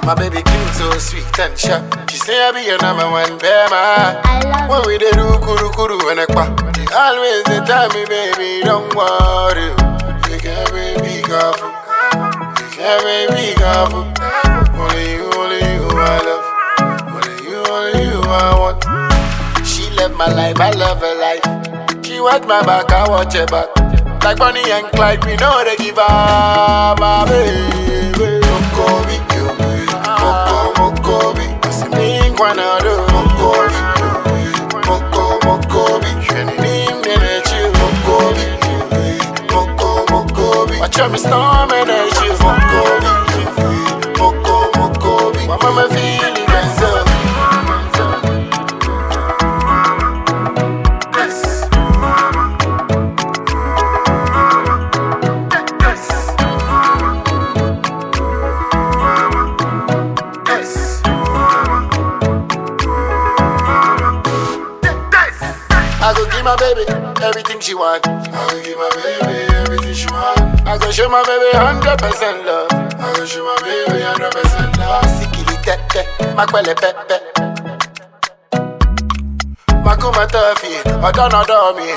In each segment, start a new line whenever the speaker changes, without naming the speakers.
My baby cute, so sweet and sharp. She say I be your number one bear man.
I love
When we dey do kuru kuru and ekpa, they always they tell me, baby, don't worry. You can be careful. You can be careful. Only you, only you I love. Only you, only you I want. She love my life, I love her life. She watch my back, I watch her back. Like Bonnie and Clyde, we know they give her my baby. Mokobi, you, Moko, Mokobi. Asimi, Kwanado, Mokobi, Moko, Mokobi. Shenim, Nene, Chill, Mokobi, Moko, Mokobi. Watch out, me storm and I chill, Mokobi, Moko, Mokobi. My mama feeling myself. I go give my baby everything she want. I go give my baby everything she want. I go show my baby hundred percent love. I go show my baby hundred percent love. Sikili tete, makwele pepe. Makuma tofi, odon odon me.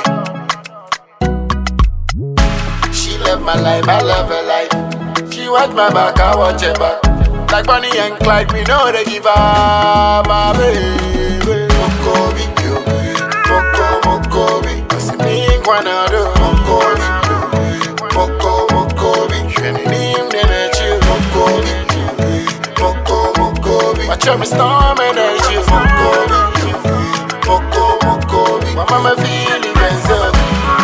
She love my life, I love her life. She watch my back, I watch her back. Like Bonnie and Clyde, we know they give her my baby. Mokobi, you, Moko, Mokobi. Asimi, Kwanado, Mokobi, Moko, Mokobi. Shenim, Nene, Chill, Mokobi, Moko, Mokobi. Watch out, me storm and I chill, Mokobi, Moko, Mokobi. My mama feeling myself.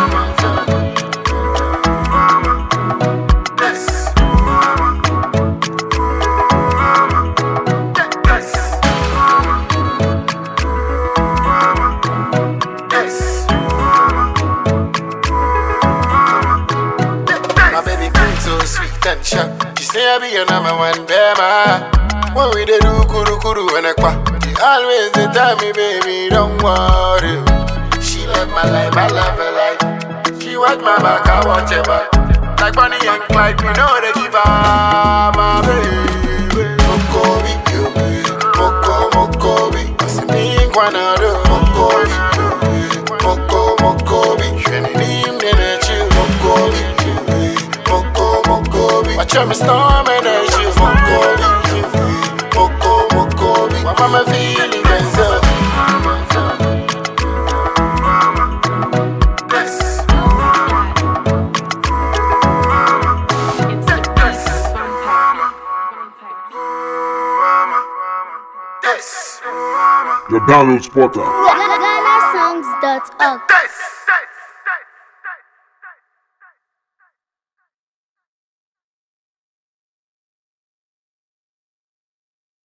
My baby cute, so sweet and sharp. She say I be your number one bear man. When we dey do kuru kuru and ekpa, she always dey tell me, baby, don't worry. She love my life, I love her life. She watch my back, I watch her back. Like Bonnie and Clyde, we know they give her my baby. Mokobi, you, Moko, Mokobi. Asimi, Kwanado, Mokobi, Moko, Mokobi. Shenim, Nene, Chill, Mokobi, Moko, Mokobi. Watch out, me storm and I chill, Mokobi, Moko, Mokobi. My mama feeling myself.
The download spotter.
GhanaSongs.org.